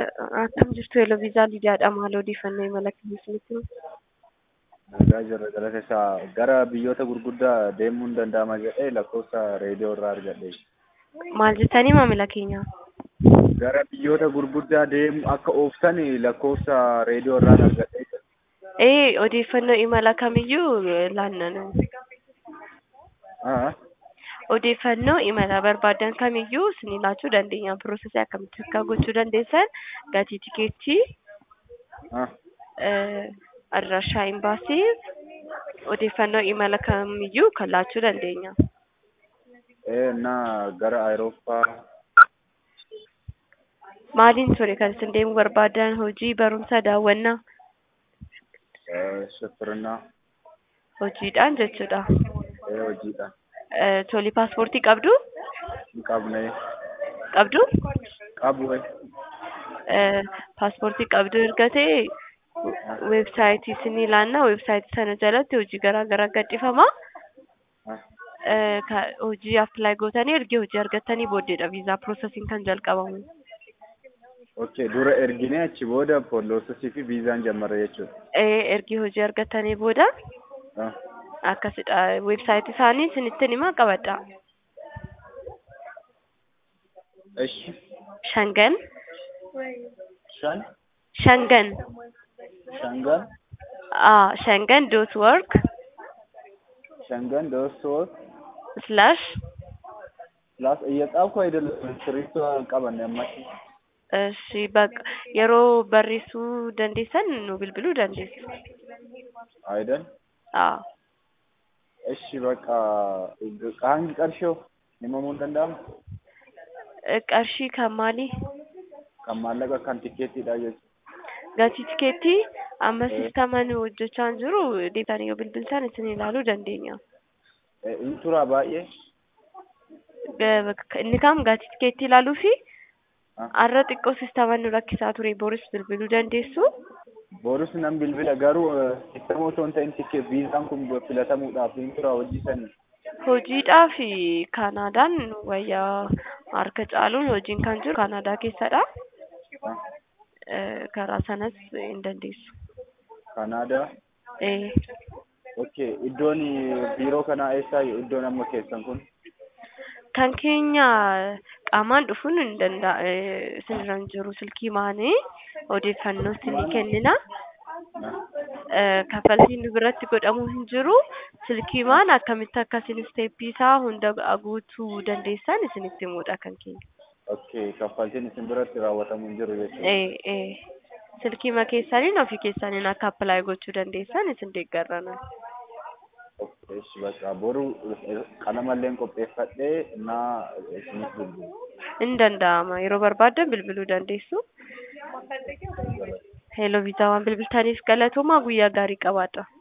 Akkam jirtu Eloviizaa Lidiyaadha. Maal odeeffannoo imala keessanitti himu? Nagaa jirra jala keessaa gara biyyoota gurguddaa deemuun danda'ama jedhee lakkoofsa reediyoo irraa argadhe. Maal jettanii maamila keenya? Gara biyyoota gurguddaa deemu akka ooftan lakkoofsa reediyoo irraan argadhe. Ee odeeffannoo imala kamiyyuu laannanu. Ah, Odeeffannoo imala barbaadan kamiyyuu isin laachuu dandeenya. Piroosesii akkamitti akka gochuu dandeessan gatii tikeettii, ah, eh, adraashaa imbaasii odeeffannoo imala kamiyyuu kan laachuu dandeenya. ee እና gara Awurooppaa Maaliin ture kan isin deemuu barbaadan hojii, barumsa, daawwannaa? eh, shifirnaa Hojiidhaan jechuudha. ee hojiidha. Eh, Toli paaspoortii qabdu? Hin qabne Qabdu? qabu wayi. Eh, paaspoortii qabdu erga ta'e weebsaayitii isin ilaannaa weebsaayitii sana jalatti hojii garaa garaa gadhifama. Ah, Eh, ka- hojii appilaayi gootanii ergi hojii argattanii booddeedha viizaa piroosesiin kan jalqabamu. okay dura erginee achi booda poloosesii fi viizaan jammarre jechuudha. Eh, ergi hojii argattanii booda Ah, akkasidha weebsaayitii isaanii isinittiin himaa qabadha. eshi Shangan shan Shangan shangan ah Shangan dot work shangan doosoo slash ፕላስ እየጻፍኩ አይደለም ስክሪፕቶ ቀበን ያማች እሺ በቃ yeroo barreessuu dandeessan nu bilbiluu dandeessu. አይደል? አዎ እሺ በቃ ቃንጊ ቀርሽው ሂመሙን danda'amu qarshii kan maalii kan maallaqa kan tikeettiidha jechuudha. gatii tikeettii amma sistamaan hojjechaa hin jiru deebitanii yoo bilbiltan isin ilaaluu dandeenya. Inni tura baay'ee Ga- Inni kam gatii tikeettii ilaaluu fi Ah. har'a xiqqoo sistamaan nu rakkisaa ture boris bilbiluu dandeessu. boorus nan bilbila garuu sisteema osoo hin ta'in tikee viizaan kun filatamuudhaaf inni tura hojii sanii. Hojiidhaa fi Kaanaadaan wayyaa harka caaluun hojiin kan jiru Kaanaadaa keessadha. Ah, Eh, Karaa sanas hin dandeessu. Kanaadaa. Eh, Okay, iddoon biiroo kanaa eessaa iddoon amma keessan kun? Kan keenya qaamaan dhufuun hin danda'a. eh, Isinirra hin jiru silkii maanii odeeffannoo isinii kennina. Ah, Eh, Kaffaltiin nu biratti godhamu hin jiru. Silkii maan akkamitti akkasiin isteeppii isaa hunda guutuu dandeessan isinitti himudha kan keenya. Okay, kaffaltiin isin biratti raawwatamu hin jiru jechuudha. Eh, eh. Silkii ma keessaniin ofii keessaniin akka appilaayi gochuu dandeessan isin deeggarrana. Okay, እሺ በቃ boru qalamalleen qopheeffadhee naa isiniif bilbilu. Hin danda'ama. Yeroo barbaadan bilbiluu dandeessu. Heeloo viizaa waan bilbiltaniif galatoomaa guyyaa gaarii qabaadha.